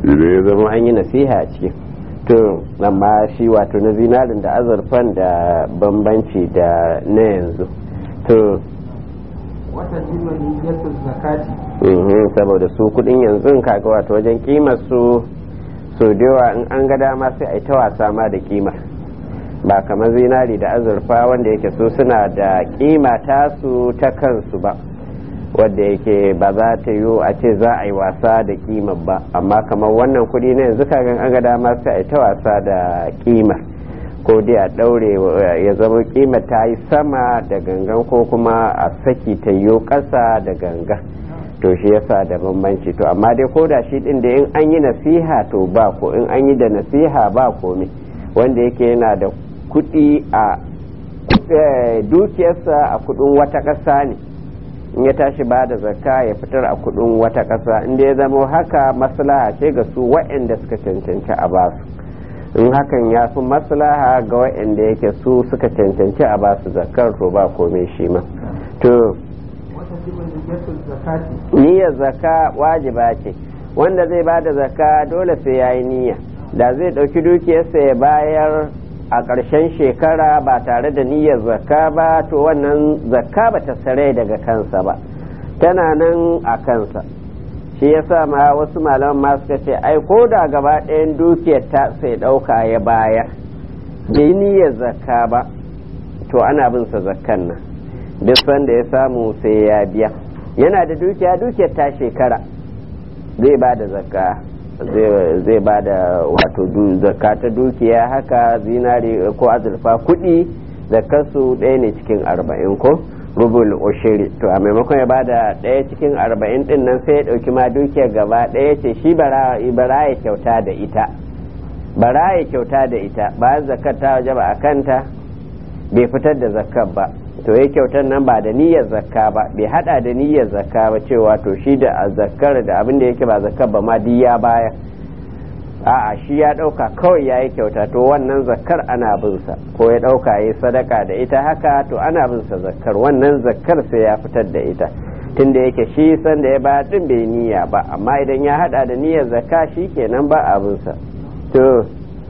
idan ya zama an yi nasiha a ciki to amma shi wato na zinarin da azurfan da bambanci da na yanzu to wata jima niyyatu zakati mhm, saboda su kudin yanzu kaga wato wajen kimar su so da yawa in an ga dama sai a yi ta wasa ma da kima ba kamar zinari da azurfa wanda yake su suna da kima tasu ta kansu ba wadda yake ba za ta yiwu a ce za a yi wasa da kima ba amma kamar wannan kudi na yanzu kagan an ga dama sai a yi ta wasa da kima ko dai a daure ya zama kima ta yi sama da gangan ko kuma a saki ta yiwu ƙasa da gangan to shi yasa da bambanci to amma dai ko da shi din da in an yi nasiha to ba ko in an yi da nasiha ba komai wanda yake yana da kuɗi a dukiyarsa a kuɗin wata ƙasa ne in ya tashi ba da zakka ya fitar a kuɗin wata ƙasa inda ya zama haka maslaha ce ga su waɗanda suka cancanci a basu in hakan ya fi maslaha ga waɗanda yake su suka cancanci a basu zakkar to ba komai shi ma to wata jima niyyatu zakati niyyar zakka wajiba ce wanda zai ba da zakka dole sai ya yi niyya da zai ɗauki dukiyarsa ya bayar a ƙarshen shekara ba tare da niyyar zakka ba to wannan zakka ba ta sare daga kansa ba tana nan a kansa shi yasa ma wasu malaman ma suka ce ai ko da gaba ɗayan dukiyar ta sai ɗauka ya bayar bai niyyar zakka ba to ana bin sa zakkan nan duk sanda ya samu sai ya biya yana da dukiya dukiyar ta shekara zai ba da zakka zai ba da wato zakka ta dukiya haka zinari ko azurfa kuɗi zakkarsu ɗaya ne cikin arba'in ko rubul ushiri to a maimakon ya ba da ɗaya cikin arba'in ɗin nan sai ya ɗauki ma dukiyar gaba ɗaya ce shi bara ya kyauta da ita bara ya kyauta da ita bayan zakkar ta waje ba a kanta bai fitar da zakkar ba to ya kyautar nan ba da niyyar zakka ba bai hada da niyyar zakka ba cewa to shi da zakkar da abin da yake ba zakkar ba ma duk ya baya a'a shi ya dauka kawai ya yi kyauta to wannan zakkar ana bin sa ko ya dauka ya sadaka da ita haka to ana bin sa zakkar wannan zakkar sai ya fitar da ita tunda yake shi san da ya ba din bai niyya ba amma idan ya hada da niyyar zakka shi kenan ba abin sa to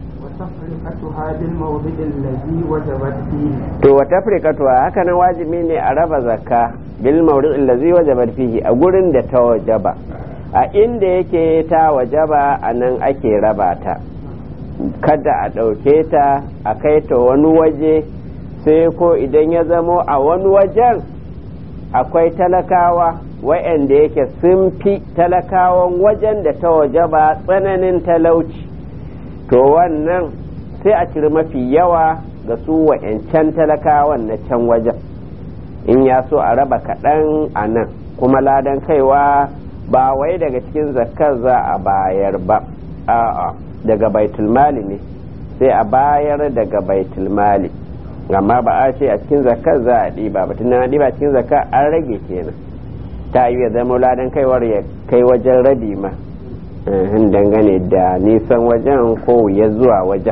وتفرقتها بالموضع الذي وجبت فيه to wa tafrikatuwa haka nan wajibi ne a raba zakka bil mawdu' allazi wajabat fihi a gurin da ta wajaba a inda yake ta wajaba a nan ake raba ta kada a ɗauke ta a kai ta wani waje sai ko idan ya zamo a wani wajen akwai talakawa wa'anda yake sun fi talakawan wajen da ta wajaba tsananin talauci to wannan sai a ciri mafi yawa ga su wa'yancan talakawan na can wajen in ya so a raba kaɗan a nan kuma ladan kaiwa ba wai daga cikin zakkar za a bayar ba a'a daga baitulmali ne sai a bayar daga baitulmali amma ba a ce a cikin zakkar za a ɗiba ba tun ɗiba cikin zakkar an rage kenan ta yi ya zama ladan kaiwar ya kai wajen rabi ma dangane da nisan wajen ko ya zuwa wajen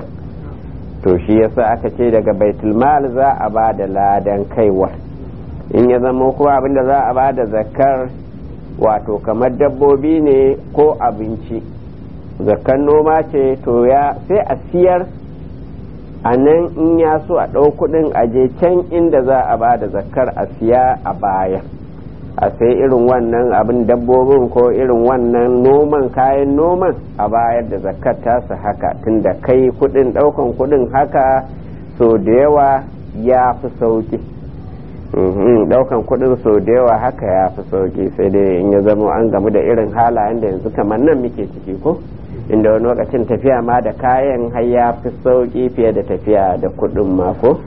to shi yasa aka ce daga baitulmal za a ba da ladan kaiwa in ya zama kuma abinda za a ba da zakar wato kamar dabbobi ne ko abinci zakar noma ce to ya sai a siyar a nan in ya so a ɗau kuɗin aje can inda za a ba da zakar a siya a baya a sai irin wannan abin dabbobin ko irin wannan noman kayan noman a bayar da zakat tasa haka tunda kai kudin daukan kudin haka so da yawa ya fi sauki daukan kudin so da yawa haka ya fi sauki sai dai in ya zama an gamu da irin halayen da yanzu kamar nan muke ciki ko inda wani lokacin tafiya ma da kayan har ya fi sauki fiye da tafiya da kudin ma ko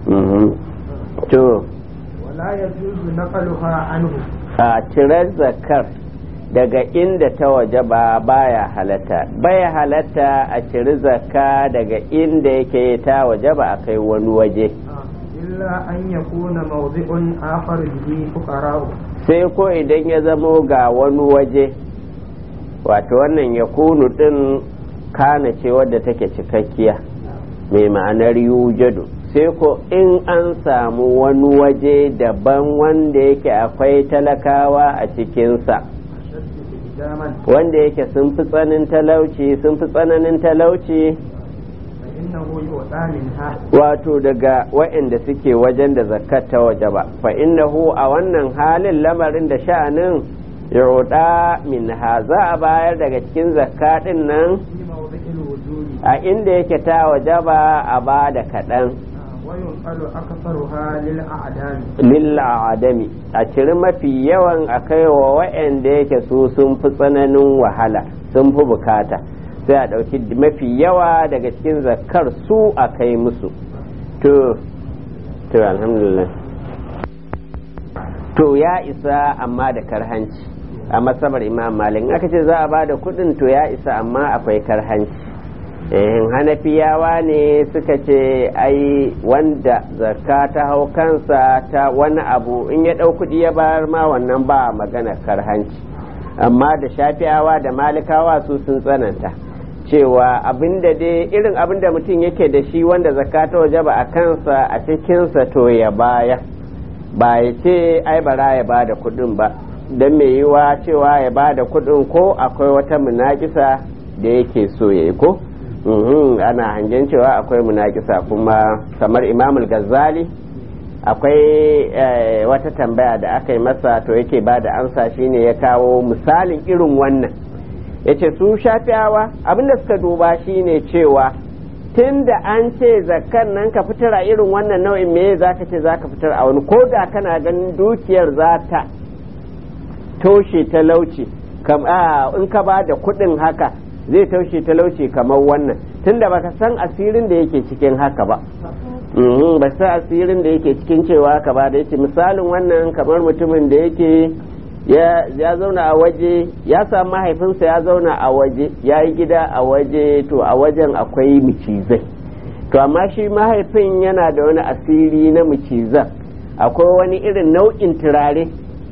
to ولا يجوز نقلها عنه a cirar zakar daga inda ta waje ba baya halatta baya halatta a ciri zakka daga inda yake ta waje ba a kai wani waje إلا أن يكون موضع آخر به فقراء sai ko idan ya zamo ga wani waje wato wannan ya kunu din kana ce wadda take cikakkiya mai ma'anar yujadu sai ko in an samu wani waje daban wanda yake akwai talakawa a cikinsa إقداما wanda yake sun fi tsanin talauci sun fi tsananin talauci فإنه يؤتى منها wato daga waɗanda suke wajen da zakat ta waje ba fa innahu a wannan halin lamarin da sha'anin yuɗa min ha za a bayar daga cikin zakka ɗin nan في موضع الوجود a inda yake ta waje ba a ba da kaɗan وينقل أكثرها للأعدام lilla adami a ciri mafi yawan a kai wa waɗanda yake su sun fi tsananin wahala sun fi bukata sai a ɗauki mafi yawa daga cikin zakar su a kai musu to to alhamdulillah to ya isa amma da karhanci a masabar imam malik aka ce za a ba da kuɗin to ya isa amma akwai karhanci eh hanafiyawa ne suka ce ai wanda zakka ta hau kansa ta wani abu in ya ɗau kuɗi ya bayar ma wannan ba magana karhanci amma da shafiyawa da malikawa su sun tsananta cewa abinda dai irin abinda mutum yake da shi wanda zakka ta waje ba a kansa a cikinsa to ya baya ba ya ce ai bara ya ba da kuɗin ba don mai yiwa cewa ya ba da kuɗin ko akwai wata munakisa da yake so ya yi ko Mhm, ana hangen cewa akwai munakisa kuma kamar imamul ghazali akwai eh, wata tambaya da aka yi masa to yake ba da amsa shine ya kawo misalin irin wannan ya ce su shafiyawa abinda suka duba shine cewa tun da an ce zakkan nan ka fitar a irin wannan nau'in me za ka ce za ka fitar a wani ko da kana ganin dukiyar za ta toshe talauci kam a in ka ba da kuɗin haka zai taushe talauci kamar wannan tunda baka san asirin da yake cikin haka ba Mhm, ba san asirin da yake cikin cewa haka ba da yake misalin wannan kamar mutumin da yake ya ya zauna a waje ya samu mahaifinsa ya zauna a waje ya yi gida a waje to a wajen akwai micizai to amma shi mahaifin yana da wani asiri na micizan akwai wani irin nau'in turare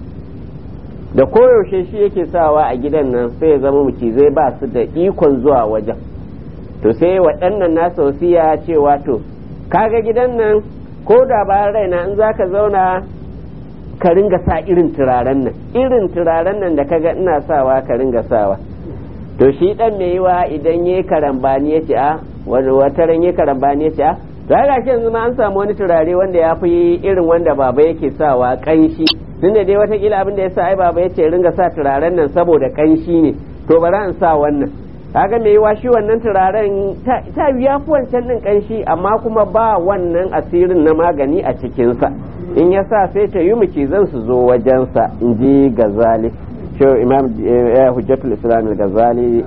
da koyaushe shi yake sawa a gidan nan sai ya zama macizai ba su da ikon zuwa wajen to sai waɗannan nasa wasiya cewa to kaga gidan nan ko da bayan raina in za ka zauna ka ringa sa irin turaren nan irin turaren nan da kaga ina sawa ka ringa sawa to shi dan mai yiwa idan yayi karambani ya ce a wata ran yayi karambani ya ce a to ga shi yanzu ma an samu wani turare wanda ya fi irin wanda baba yake sawa kanshi tunda dai watakila abin da ya sa ai baba ya ce ringa sa turaren nan saboda kanshi ne to bari an sa wannan kaga mai yiwa shi wannan turaren ta ya fi wancan din kanshi amma kuma ba wannan asirin na magani a cikinsa in ya sa sai ta yi muke zan su zo wajensa in ji gazali shi imam hujjatul islam gazali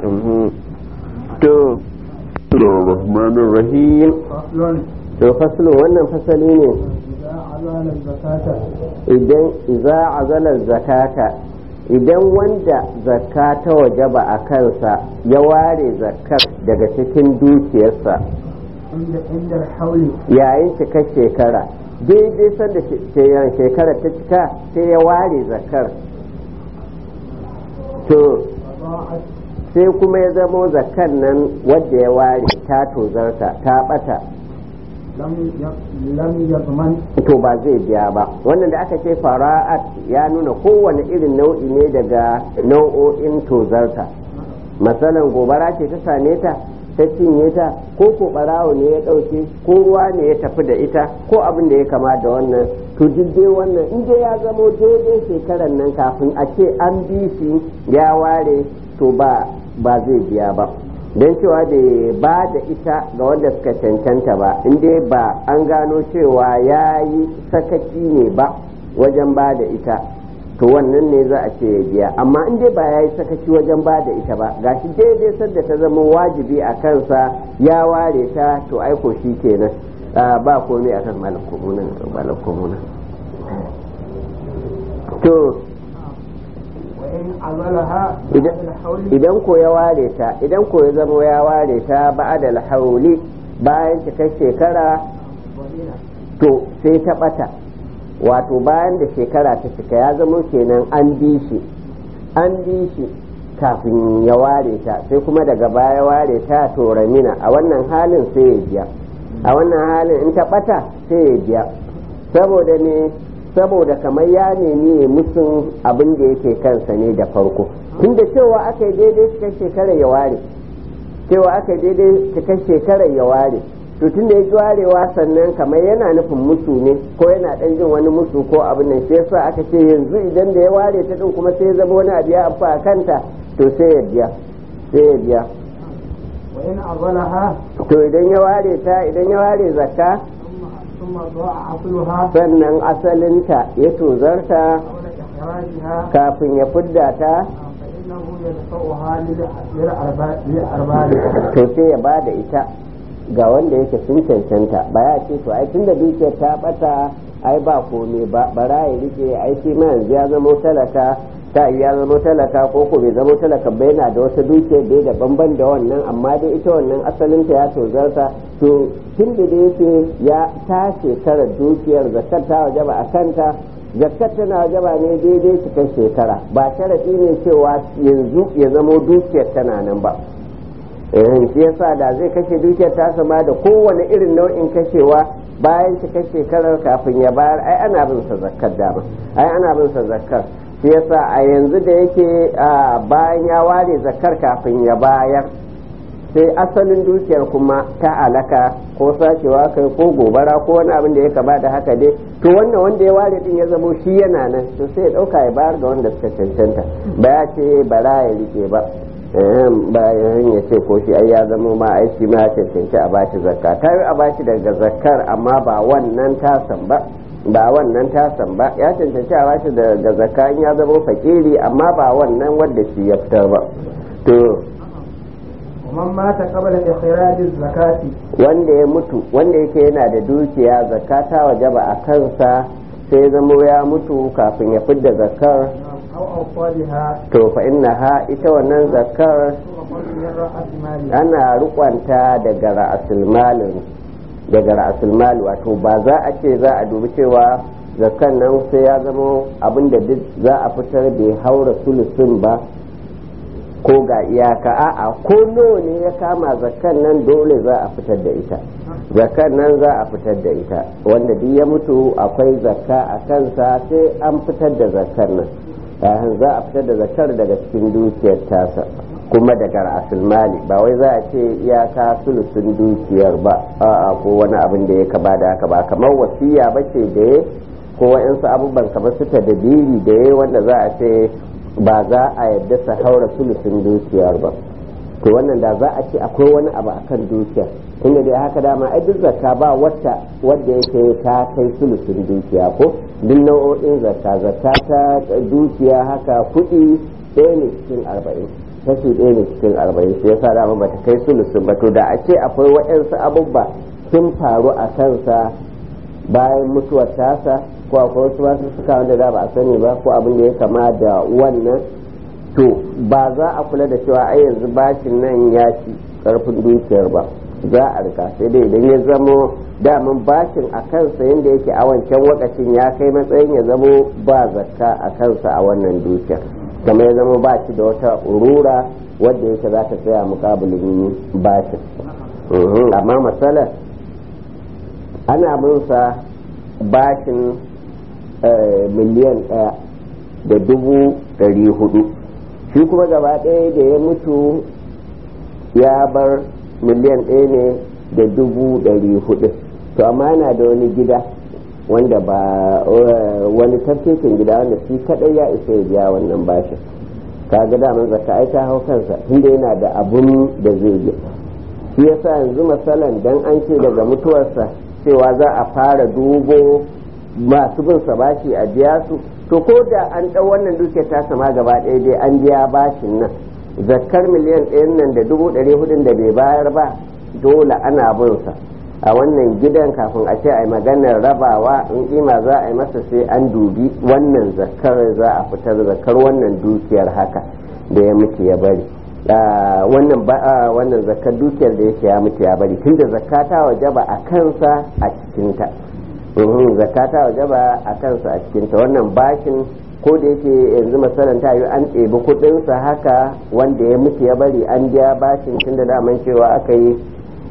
to rahmanir rahim to fasalin wannan fasali ne idan iza azala zakata idan wanda zakka ta wajaba a kansa ya ware zakkar daga cikin dukiyarsa yayin cikar shekara daidai sanda shekara ta cika sai ya ware zakkar to sai kuma ya zamo zakkar nan wadda ya ware ta tozarta ta bata to ba zai biya ba wannan da aka ce fara'at ya nuna kowane irin nau'i ne daga nau'o'in tozarta masalan gobara ce ta same ta ta cinye ta ko ko barawo ne ya ɗauke ko ruwa ne ya tafi da ita ko abin da ya kama da wannan to dai wannan in dai ya zamo daidai shekaran nan kafin a ce an bi shi ya ware to ba ba zai biya ba don cewa da ba da ita ga wanda suka cancanta ba in dai ba an gano cewa ya yi sakaci ne ba wajen ba da ita to wannan ne za a ce ya biya amma in dai ba ya yi sakaci wajen ba da ita ba gashi daidai sadda ta zama wajibi a kansa ya ware ta to aiko shi kenan ba komai akan malakumuna to idan ko ya ware ta idan ko ya zama ya ware ta ba'da hauli bayan cikar shekara to sai ta bata wato bayan da shekara ta cika ya zama kenan an bi shi an bi shi kafin ya ware ta sai kuma daga baya ware ta to ramina a wannan halin sai ya biya a wannan halin in ta bata sai ya biya saboda ne saboda kamar ya nemi ya musun abin da yake kansa ne da farko tunda cewa aka yi daidai cikin shekarar ya ware cewa aka yi daidai cikin shekarar ya ware to tun da ya ji warewa sannan kamar yana nufin musu ne ko yana dan jin wani musu ko abin nan shi yasa aka ce yanzu idan da ya ware ta din kuma sai ya zama wani abu ya afu a kanta to sai ya biya sai ya biya wa in azalaha to idan ya ware ta idan ya ware zakka thumma da'a asluha sannan asalinta ya tozarta qabla ikhrajiha kafin ya fidda ta fa innahu yadfa'uha lil arba'i lil arba'i to sai ya bada ita ga wanda yake sun cancanta ba ya ce to ai tunda dukiyar ta bata ai ba komai ba bara ya rike ai shi ma yanzu ya zama talaka ta yi ya zama talaka ko ko bai zama talaka ba yana da wata dukiyar da da banban da wannan amma dai ita wannan asalin ta ya tozarta to tun da yake ya ta shekarar dukiyar zakar ta wajaba a kanta zakar tana wajaba ne daidai cikin shekara ba sharaɗi ne cewa yanzu ya zamo dukiyar tana nan ba eh shi yasa da zai kashe dukiyar ta sama da kowane irin nau'in kashewa bayan cika shekarar kafin ya bayar ai ana bin sa zakkar dama ai ana bin sa zakkar shi yasa a yanzu da yake bayan ya ware zakkar kafin ya bayar sai asalin dukiyar kuma ta alaka ko sacewa kai ko gobara ko wani abin da ya kama da haka dai to wannan wanda ya ware din ya zamo shi yana nan to sai ya dauka ya bayar ga wanda suka cancanta ba ya ce bara ya rike ba bayan ya ce ko shi ai ya zama ma ai shi ma cancanci a bashi zakka ta yi a bashi daga zakkar amma ba wannan tasan ba ba wannan tasan ba ya cancanci a bashi daga zakka in ya zama fakiri amma ba wannan wanda shi ya fitar ba to ومن مات قبل إخراج الزكاة wanda ya mutu wanda yake yana da dukiya zakka ta wajaba a kansa sai zamo ya mutu kafin ya fidda zakkar أو أوصالها to fa innaha ita wannan zakkar تؤخذ من رأس مالها ana rukwanta daga ra'asul malin daga ra'asul mali wato ba za a ce za a dubi cewa zakan nan sai ya zama abin da duk za a fitar bai haura sulusun ba ko ga iyaka a'a ko nawa ne ya kama zakan nan dole za a fitar da ita zakan nan za a fitar da ita wanda duk ya mutu akwai zakka a kansa sai an fitar da zakan nan yahan za a fitar da zakar daga cikin dukiyar tasa kuma daga ra'asul mali ba wai za a ce iyaka sulusun dukiyar ba a'a ko wani abin da ya kaba da haka ba kamar wasiya ba ce da ya ko wa'insu abubuwan kamar su tadabiri da ya wanda za a ce ba za a yadda su haura sulusun dukiyar ba to wannan da za a ce akwai wani abu akan dukiyar inda dai haka dama ai duk zakka ba wata wadda yake ta kai sulusun dukiya ko duk nau'o'in zakka zakka ta dukiya haka kuɗi ɗaya ne cikin arba'in kashi ɗaya ne cikin arba'in sai yasa dama bata kai sulusun ba to da a ce akwai waɗansu abubuwa sun faru a kansa bayan mutuwar tasa ko akwai wasu masu suka wanda da ba a sani ba ko abin da ya kama da wannan to ba za a kula da cewa ai yanzu bashin nan ya ci karfin dukiyar ba za a rika sai dai idan ya zamo daman bashin a kansa yadda yake a wancan wakacin ya kai matsayin ya zamo ba zakka a kansa a wannan dukiyar kamar ya zama ba shi da wata urura wadda yake za ta tsaya mukabilin bashin amma matsalar ana binsa bashin miliyan ɗaya da dubu ɗari hudu shi kuma gaba ɗaya da ya mutu ya bar miliyan ɗaya ne da dubu ɗari hudu to amma yana da wani gida wanda ba wani tafkekin gida wanda shi kaɗai ya isa ya biya wannan bashin kaga daman zaka ai ta hau kansa tunda yana da abun da zai yi shi yasa yanzu masalan dan an ce daga mutuwarsa cewa za a fara dubo masu bin sa bashi a biya su to ko da an ɗau wannan dukiyar ta sama gaba ɗaya dai an biya bashin nan zakkar miliyan ɗayan nan da dubu ɗari hudun da bai bayar ba dole ana bin sa a wannan gidan kafin a ce a yi maganar rabawa in kima za a yi masa sai an dubi wannan zakkar za a fitar zakkar wannan dukiyar haka da ya mutu ya bari wannan wannan zakkar dukiyar da yake ya mutu ya bari tunda zakata wajaba a kansa a cikinta zakata wajaba a kansa a cikinta wannan bashin ko da yake yanzu masalan ta yi an ɗebi kuɗinsa haka wanda ya mutu ya bari an biya bashin tunda daman cewa aka yi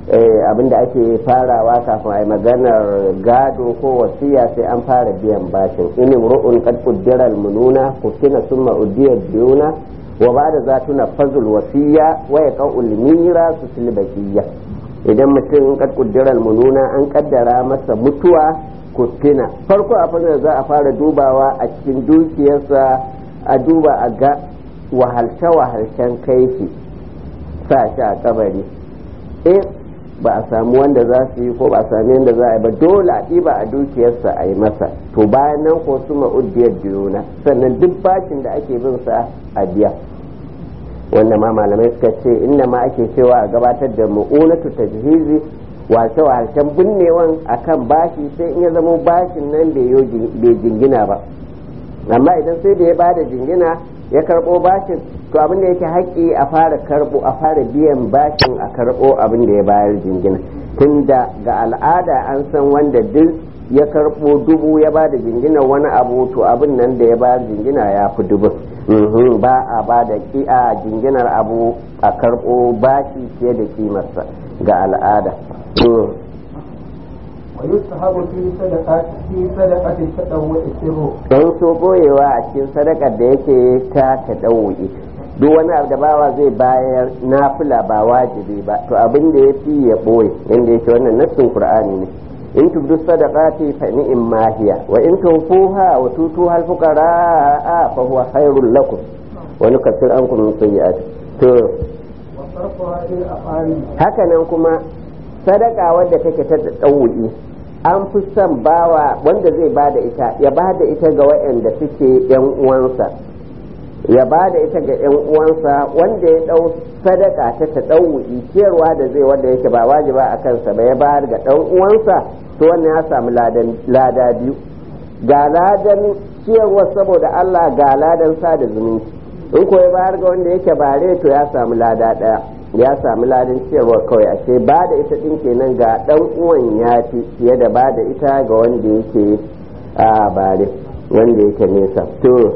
abinda ake farawa kafin a yi maganar gado ko wasiya sai an fara biyan bashin in ru'un qad qaddara al-mununa kufina summa udiya diyuna wa ba'da zatuna fazul wasiya wa yaqul mira su silbakiyya idan mutum qad qaddara al-mununa an kaddara masa mutuwa kufina farko abin da za a fara dubawa a cikin dukiyarsa a duba a ga wahalce wahalcen kai shi sa shi a kabari in ba a samu wanda za su yi ko ba a sami yadda za a yi ba dole a ɗiba a dukiyarsa a yi masa to bayan nan ko su ma'udiyar diyona sannan duk bashin da ake bin sa a biya wanda ma malamai suka ce inda ma ake cewa a gabatar da mu'unatu tajhizi wace wahalcen binnewan akan bashi sai in ya zama bashin nan bai jingina ba amma idan sai da ya bada jingina ya karɓo bashin to abin da yake haƙƙi a fara karɓo a fara biyan bashin a karɓo abin da ya bayar jingina tunda ga al'ada an san wanda duk ya karɓo dubu ya ba da jingina wani abu to abin nan da ya bayar jingina ya fi dubu ba a ba da a jinginar abu a karɓo bashi fiye da kimarsa ga al'ada ويستحب في صدقة في صدقة التطوع سره don so boyewa a cikin sadakar da yake ta taɗau'i duk wani abu da bawa zai bayar nafila ba wajibi ba to abin da ya fi ya ɓoye inda yake wannan nassin qur'ani ne in tubdu sadaqati fa ni'im ma hiya wa in tunfuha wa tutuha al-fuqara fa huwa khairul lakum wa nukaffir ankum min sayyi'ati to وصرفها للأقارب haka nan kuma sadaka wadda take ta ɗau'i an fi son bawa wanda zai bada ita ya bada ita ga waɗanda suke yan uwansa ya bada ita ga yan uwansa wanda ya ɗau sadaka ta ta ɗau'i ciyarwa da zai wanda yake ba wajiba a kansa ba ya bayar ga ɗan uwansa to wannan ya samu lada biyu ga ladan ciyarwa saboda Allah ga ladan sada zumunci in ko ya bayar ga wanda yake bare to ya samu lada ɗaya ya sami ladin ciyarwa kawai a ce ba da ita ɗin kenan ga ɗan uwan ya fi fiye da ba da ita ga wanda yake a bare wanda yake nesa to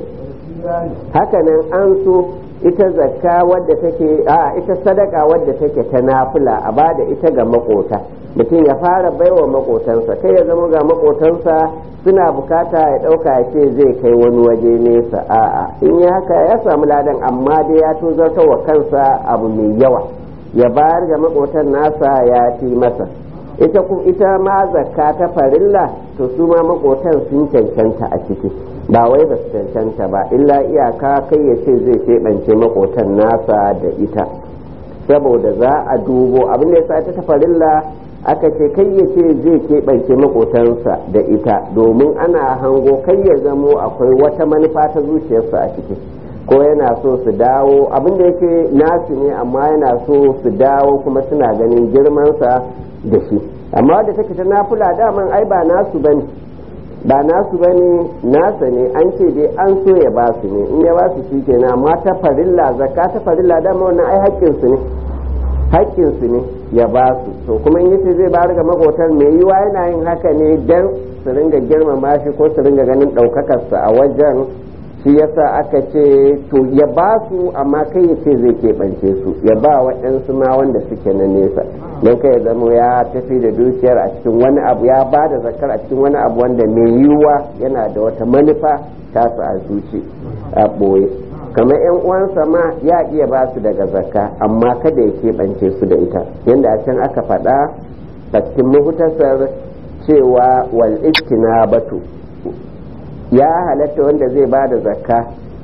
hakanan an so ita zakka wadda take a ita sadaka wadda take ta nafila a ba da ita ga makota mutum ya fara baiwa makotansa kai ya zama ga makotansa suna bukata ya ɗauka ya ce zai kai wani waje nesa a'a in yi haka ya samu ladan amma dai ya tozartar wa kansa abu mai yawa ya bayar ga makotan nasa ya fi masa ita kuma ita ma zakka ta farilla to su ma makotan sun cancanta a ciki ba wai ba su cancanta ba illa iyaka kai ya ce zai keɓance makotan nasa da ita saboda za a dubo abin da ya sa ta farilla aka ce kai ya ce zai keɓance makotansa da ita domin ana hango kai ya zamo akwai wata manufa ta zuciyarsa a ciki ko yana so su dawo abin da yake nasu ne amma yana so su dawo kuma suna ganin girmansa da shi amma da take ta nafula daman ai ba nasu bane ba nasu bane nasa ne an ce dai an so ya ba su ne in ya ba su shi kenan amma ta farilla zakka ta farilla dama wannan ai haƙƙinsu ne haƙƙinsu ne ya ba su to kuma in yace zai bayar ga makotar mai yiwa yana yin haka ne dan su ringa girmama shi ko su ringa ganin ɗaukakarsa a wajen shi yasa aka ce to ya ba su amma kai ya ce zai keɓance su ya ba waɗansu ma wanda suke na nesa don kai ya zama ya tafi da dukiyar a cikin wani abu ya ba da zakar a cikin wani abu wanda mai yiwuwa yana da wata manufa tasa a zuci a ɓoye kamar yan uwansa ma ya iya ba su daga zakka amma kada ya keɓance su da ita yadda a can aka faɗa a cikin mahutasar cewa wal batu ya halatta wanda zai ba da zakka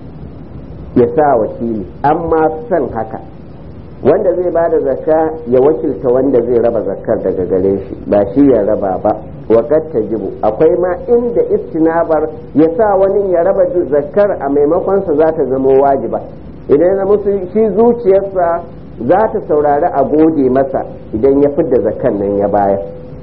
ya sa wakili amma son haka wanda zai ba da zakka ya wakilta wanda zai raba zakkar daga gare shi ba shi ya raba ba waƙar jibu akwai ma inda istinabar ya sa wani ya raba zakkar a maimakonsa za ta zama wajiba idan ya musu shi zuciyarsa za ta saurari a gode masa idan ya fidda zakkan nan ya bayar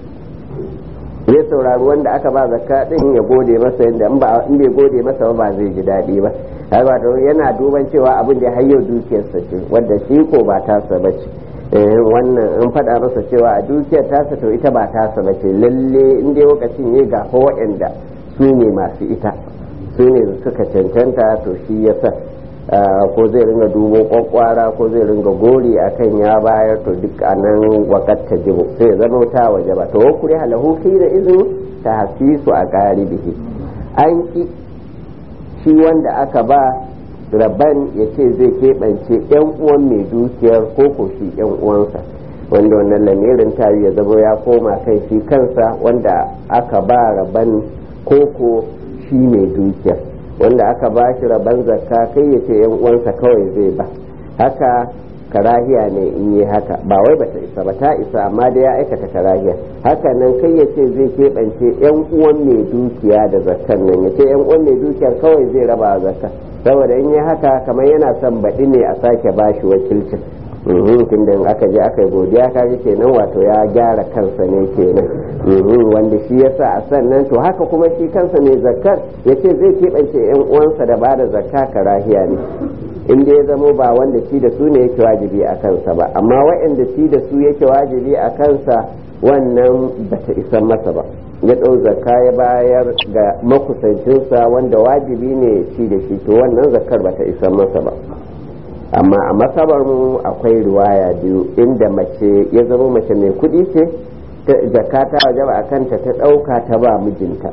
zai saurari wanda aka ba zakka din ya gode masa yadda in bai gode masa ba zai ji daɗi ba wato yana duban cewa abin da har yau dukiyarsa ce wadda shi ko ba tasa ba ce wannan in faɗa masa cewa a dukiyar tasa to ita ba tasa ba ce lalle in dai lokacin ya gafa waɗanda su ne masu ita su ne suka cancanta to shi ya sa ko zai ringa dubo kwakwara ko zai ringa gori akan ya bayar to duk a nan wakat ta jibo sai zama ta waje ba to kuri halahu fi da izini ta hasisu a bihi an ki shi wanda aka ba rabban ya ce zai keɓance yan uwan mai dukiyar ko ko shi yan uwansa wanda wannan lamirin tari ya zama ya koma kai shi kansa wanda aka ba rabban koko shi mai dukiyar wanda aka ba shi rabon zakka kai ya ce yan uwansa kawai zai ba haka karahiya ne in yi haka ba wai bata isa ba ta isa amma da ya aikata karahiya haka nan kai ya ce zai keɓance yan uwan mai dukiya da zakkan nan ya ce yan uwan mai dukiyar kawai zai raba zakka saboda in yi haka kamar yana son baɗi ne a sake ba shi wakilcin tun da aka je aka yi godiya ka ji kenan wato ya gyara kansa ne kenan wanda shi yasa a sannan to haka kuma shi kansa mai zakkar ya ce zai keɓance yan uwansa da ba da zakka karahiya ne in ya zamo ba wanda shi da su ne yake wajibi a kansa ba amma waɗanda shi da su yake wajibi a kansa wannan bata isan masa ba ya ɗau zakka ya bayar ga makusancinsa wanda wajibi ne shi da shi to wannan zakkar bata isan masa ba amma a masabar mu akwai riwaya biyu inda mace ya zama mace mai kuɗi ce zakka ta wajaba a kanta ta ɗauka ta ba mijinta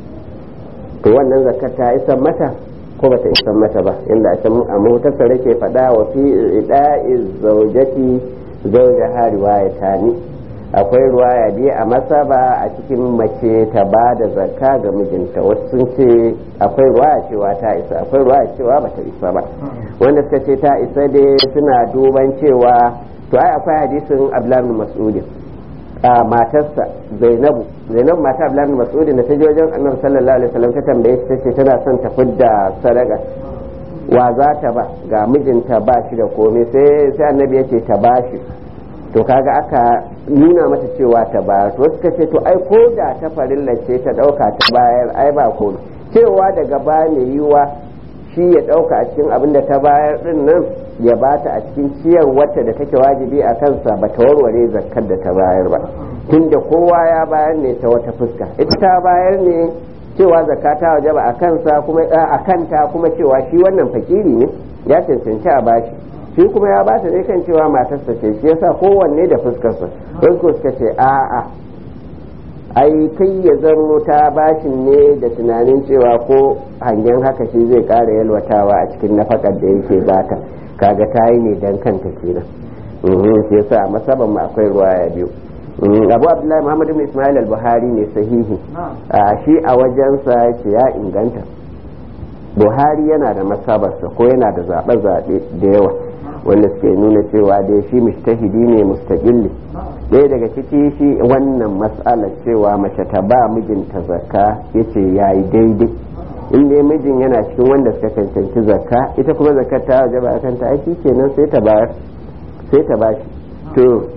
to wannan zakka ta isan mata ko bata isan mata ba inda a can a mutasar ke faɗa wa fi ida'i zaujati zaujaha riwaya ta ni akwai ruwaya biyu a masaba a cikin mace ta ba da zakka ga mijinta wasu sun ce akwai ruwaya cewa ta isa akwai ruwaya cewa bata isa ba wanda suka ce ta isa dai suna duban cewa to ai akwai hadisin abdullahi mas'udin a matarsa zainabu zainabu mata abdullahi mas'udin da ta je wajen annabi sallallahu alaihi wasallam ta tambaye shi tace tana son ta fidda sadaka wa za ta ba ga mijinta ba shi da komai sai sai annabi ya ce ta ba shi to kaga aka nuna mata cewa ta bayar to suka ce to ai ko da ta farilla ce ta dauka ta bayar ai ba ko cewa daga ba mai yiwa shi ya dauka a cikin abin da ta bayar din nan ya bata a cikin ciyar wacce da take wajibi a kansa ba ta warware zakkar da ta bayar ba tunda kowa ya bayar ne ta wata fuska ita ta bayar ne cewa zakka ta wajaba a kansa kuma a kanta kuma cewa shi wannan fakiri ne ya cancanci a bashi shi kuma ya bata ne kan cewa matarsa ce shi yasa kowanne da fuskarsa don ko suka ce a'a ai kai ya zamo ta bashin ne da tunanin cewa ko hangen haka shi zai kara yalwatawa a cikin nafakar da yake bata kaga ta yi ne dan kanta kenan shi yasa a masaban mu akwai ruwaya biyu abu abdullahi muhammad ibn ismail al-buhari ne sahihi shi a wajensa ce ya inganta buhari yana da masabarsa ko yana da zaɓe-zaɓe da yawa wanda suke nuna cewa dai shi mustahidi ne mustaqilli ɗaya daga ciki shi wannan matsalar cewa mace ta ba mijinta zakka yace yayi daidai in dai mijin yana cikin wanda suka cancanci zakka ita kuma zakkar ta waje ba akan ta aiki kenan sai ta bayar sai ta bashi to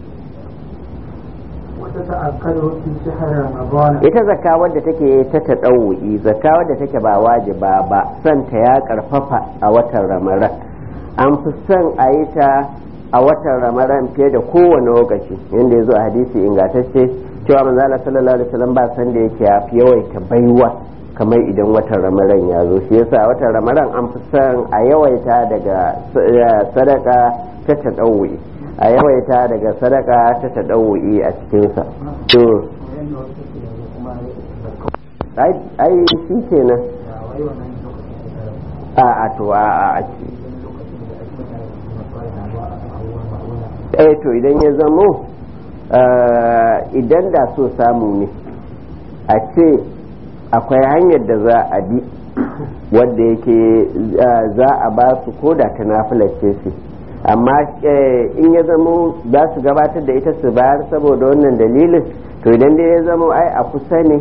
ita zakka wadda take ta taɗau'i zakka wadda take ba wajiba ba santa ya karfafa a watan ramadan an fi son a yi ta a watan ramadan fiye da kowane lokaci yadda ya zo a hadisi ingantacce cewa manzala sallallahu alaihi wasallam ba san da yake ya fi yawaita baiwa kamar idan watan ramadan ya zo shi yasa a watan ramadan an fi son a yawaita daga sadaka ta taɗau'i a yawaita daga sadaka ta taɗau'i a cikinsa to ai shi kenan a a to a a eh to idan ya zamo idan da so samu ne a ce akwai hanyar da za a bi wadda yake za a ba su ko da ta nafilar ce su amma in ya zamo za su gabatar da ita su bayar saboda wannan dalilin to idan dai ya zamo ai a kusa ne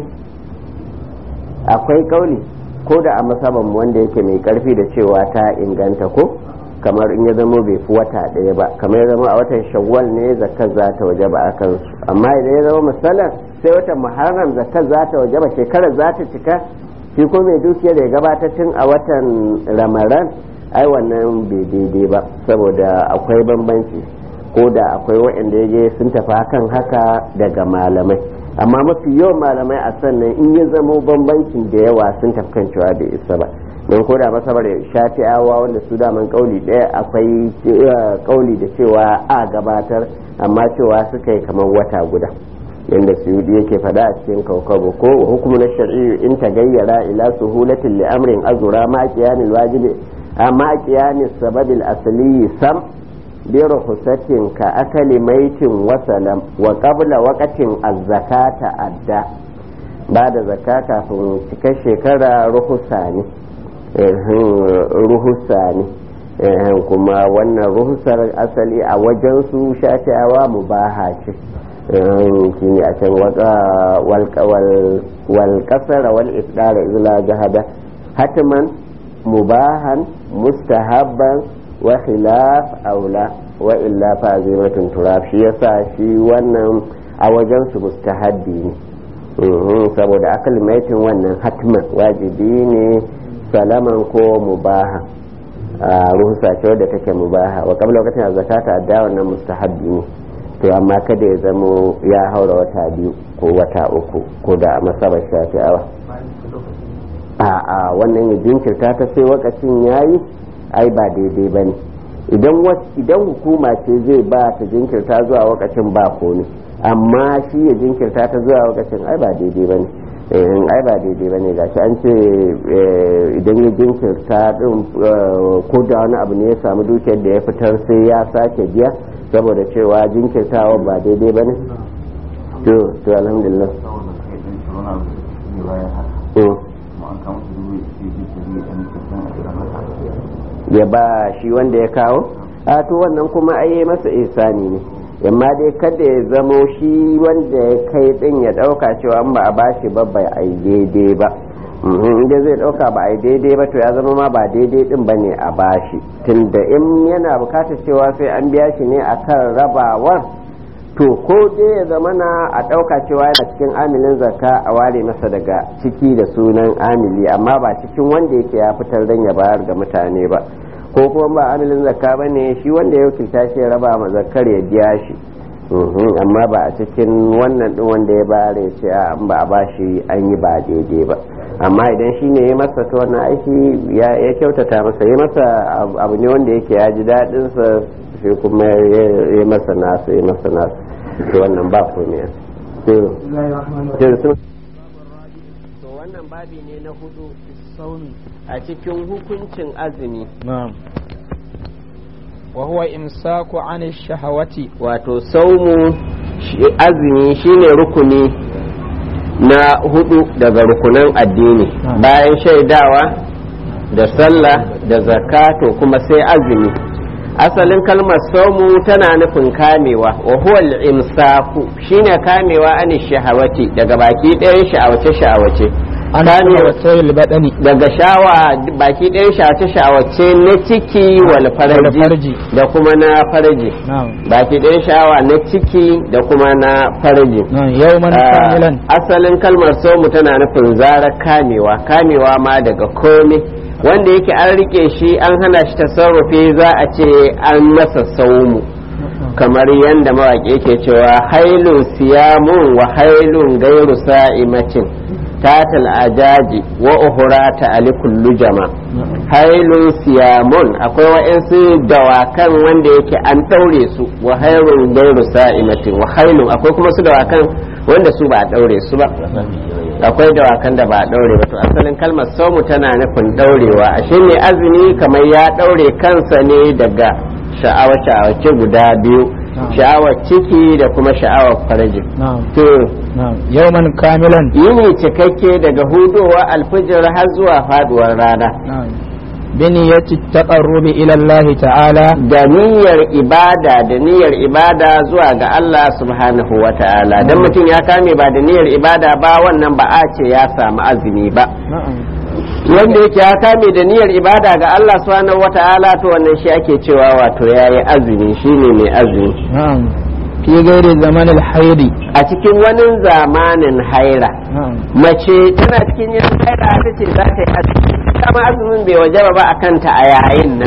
akwai kauli ko da a masaban wanda yake mai karfi da cewa ta inganta ko kamar in ya zama bai fi wata ɗaya ba kamar ya zama a watan shawwal ne zakar za ta waje ba a kansu amma idan ya zama misalan sai watan muharram zakar za ta waje ba shekarar za ta cika shi ko mai dukiya da ya gabatar tun a watan ramaran ai wannan bai daidai ba saboda akwai bambanci ko da akwai waɗanda ya je sun tafi hakan haka daga malamai amma mafi yawan malamai a sannan in ya zamo bambancin da yawa sun tafkan cewa bai isa ba don ko da masabar shafi'awa wanda su daman kauli ɗaya akwai kauli da cewa a gabatar amma cewa suka yi kamar wata guda yadda suyudi yake fada a cikin kaukabo ko hukumu na shari'i in ta gayyara ila suhulatin li amrin azura ma qiyanil wajibi amma qiyanis sababil asli sam bi ruhusatin ka akali maitin wasalam wa qabla waqatin az-zakata adda ba da zakka kafin cikar shekara ruhusa ne ruhusa ne kuma wannan ruhusar asali a wajen su shafi'awa mubaha ce shi ne a can wal kasara wal isdara izla jahada hatiman mubahan mustahabban wa khilaf aula wa illa fa azimatun turab shi yasa shi wannan a wajen su mustahabbi ne saboda akal maitin wannan hatman wajibi ne salaman ko mubaha a ruhusa ce wadda take mubaha wa kabla lokacin zakata da wannan mustahabbi ne to amma kada ya zamo ya haura wata biyu ko wata uku ko da a masabar shafi'awa a a wannan ya jinkirta ta sai wakacin yayi ai ba daidai ba ne idan hukuma ce zai ba ta jinkirta zuwa wakacin ba komi amma shi ya jinkirta ta zuwa wakacin ai ba daidai ba ne ai ba daidai ba ne gashi an ce idan ya jinkirta din ko da wani abu ne ya samu dukiyar da ya fitar sai ya sake biya saboda cewa jinkirtawa ba daidai ba ne to to alhamdulillah ya ba shi wanda ya kawo a to wannan kuma ai masa ihsani ne amma dai kada ya zamo shi wanda ya kai din ya dauka cewa an ba a bashi ba bai ai daidai ba inda zai dauka ba ai daidai ba to ya zama ma ba daidai din ba ne a bashi tunda in yana bukatar cewa sai an biya shi ne akan rabawar to ko dai ya zama na a dauka cewa yana cikin amilin zakka a ware masa daga ciki da sunan amili amma ba cikin wanda yake ya fitar dan ya bayar ga mutane ba ko kuma ba amilin zakka ba ne shi wanda ya wakilta shi ya raba ma zakkar ya biya shi amma ba a cikin wannan din wanda ya bayar ya ce an ba a bashi an yi ba daidai ba amma idan shi ne ya masa ta wannan aiki ya kyautata masa ya masa abu ne wanda yake ya ji daɗinsa shi kuma ya masa nasu ya masa nasu to wannan ba komai to wannan babi ne na hudu a cikin hukuncin azumi wa huwa imsaku an shahawati wato saumu azumi shine rukuni na hudu daga rukunan addini bayan shaidawa da sallah da zakato kuma sai azumi asalin kalmar saumu tana nufin kamewa wa huwa al-imsaku shine kamewa an shahawati daga baki ɗayan sha'awace sha'awace daga shawa baki ɗayan sha'awace sha'awace na ciki wal faraji da kuma na faraji baki ɗayan shawa na ciki da kuma na faraji asalin kalmar saumu tana nufin zara kamewa kamewa ma daga komai wanda yake an rike shi an hana shi tasarrufi za a ce an masa saumu kamar yadda mawaƙi yake cewa hailun siyamun wa hailun gairu sa'imacin tatal ajaji wa uhura ta ali kullu jama hailun siyamun akwai wa'insu dawakan wanda yake an ɗaure su wa hailun gairu sa'imatin wa hailun akwai kuma su dawakan wanda su ba a ɗaure su ba akwai dawakan da ba a ɗaure ba to asalin kalmar saumu tana nufin ɗaurewa ashe ne azumi kamar ya ɗaure kansa ne daga sha'awa sha'awace guda biyu sha'awar ciki da kuma sha'awar farji to yawman kamilan yini cikakke daga hudowa alfijir har zuwa faduwar rana biniyati taqarrubi ila Allah ta'ala da niyyar ibada da niyyar ibada zuwa ga Allah subhanahu wa ta'ala dan mutum ya kame ba da niyyar ibada ba wannan ba a ce ya samu azumi ba wanda yake ya kame da niyyar ibada ga Allah subhanahu wa ta'ala to wannan shi ake cewa wato yayi azumi shine mai azumi fi gairi zamanin hairi a cikin wani zamanin haira mace tana cikin yin haira ta ce za ta yi azumi kama azumin bai wajaba ba a kanta a yayin nan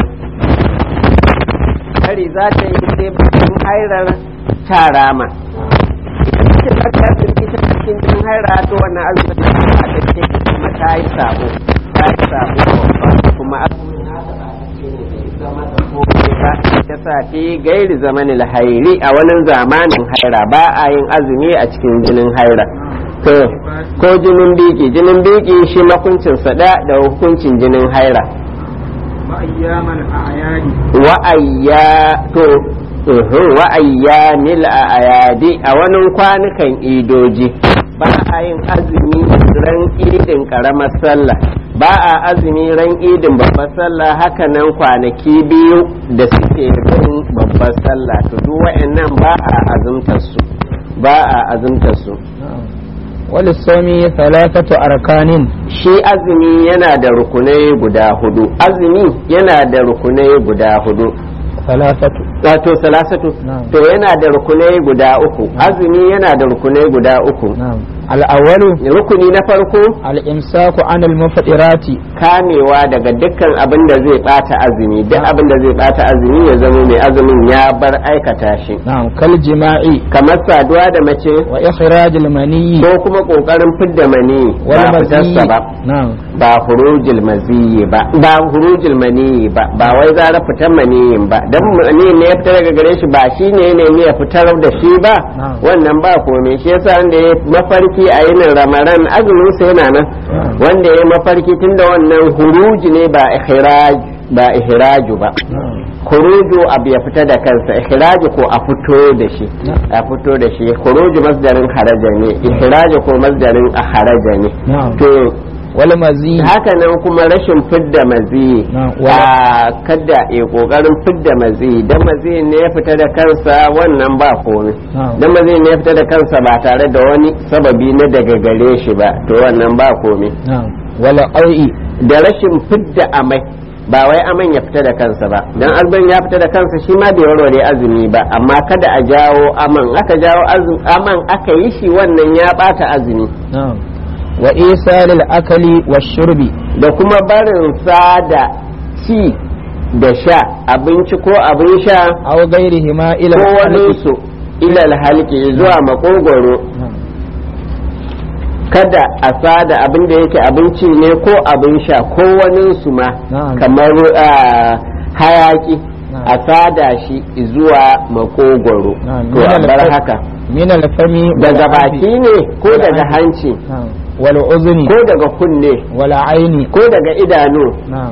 kari za ta yi sai bakin hairar ta rama ita ce za ta yi ita cikin jinin haira to wannan azumin da ba ta ce kuma ta yi sabo ta yi sabo babba kuma azumin nata ba ta ce ne bai zama da komai ba ta sa fi gairi zamanin hairi a wani zamanin haira ba a yin azumi a cikin jinin haira to ko jinin biki jinin biki shi makuncin sada da hukuncin jinin haira وأياما الأعياد wa'ayya to uhum, wa'ayyanil ayadi a wani kwanukan idoji ba a yin azumi ran idin karamar sallah ba a azumi ran idin babbar sallah hakanan kwanaki biyu da suke bin babbar sallah to duk wa'annan ba a azumtar su ba a azumtar su وللصوم ثلاثة أركان shi azumi yana da rukunai guda hudu azumi yana da rukunai guda hudu ثلاثة wato salasatu Na'am. to yana da rukunai guda uku azumi yana da rukunai guda uku نعم الأول rukuni na farko الإمساك عن المفطرات kamewa daga dukkan abin da zai bata azumi duk abin da zai bata azumi ya zama mai azumin ya bar aikata shi نعم كالجماع kamar saduwa da mace وإخراج المني ko kuma kokarin fidda mani ba fitarsa ba نعم ba hurujil maziyi ba ba hurujil maniyi ba ba wai zara fitar maniyin ba dan mani ne ya fitar daga gare shi ba shi ne ne ya fitar da shi ba Na'am. wannan ba komai shi yasa wanda ya mafarki a yinin ramaran azumin sa yana nan Na'am. wanda ya mafarki tunda wannan huruji ne ba ihraj ba ihraju ba نعم khuruju abu ya fita da kansa ihraju ko a fito da shi Na'am. a fito da shi khuruju masdarin haraja ne ihraju ko masdarin a haraja ne نعم to والمزي haka nan kuma rashin fidda mazi Na, a kada ya kokarin fidda mazi dan mazi ne ya fita da kansa wannan ba komai Na. dan mazi ne ya fita da kansa ba tare da wani sababi na daga gare shi ba to wannan ba komai نعم والقوء da rashin fidda amai ba wai aman ya fita da kansa ba dan azban ya fita da kansa shi ma bai warware azumi ba amma kada a jawo aman aka jawo azu- aman aka yi shi wannan ya bata azumi نعم وإيصال الأكل والشرب da kuma barin sa da ci da sha abinci ko abin sha أو غيرهما إلى ko الحلق waninsu ilal halki zuwa makogoro نعم kada a sada abin da yake abinci ne ko abin sha ko waninsu ma Na'am. kamar ah, hayaki Na'am. a sada shi zuwa makogoro Na'am. to a Min bar al- haka من الفم daga والأنف. baki ne ko daga والأنف. hanci نعم والأذن ko daga kunne والعين ko daga idanu نعم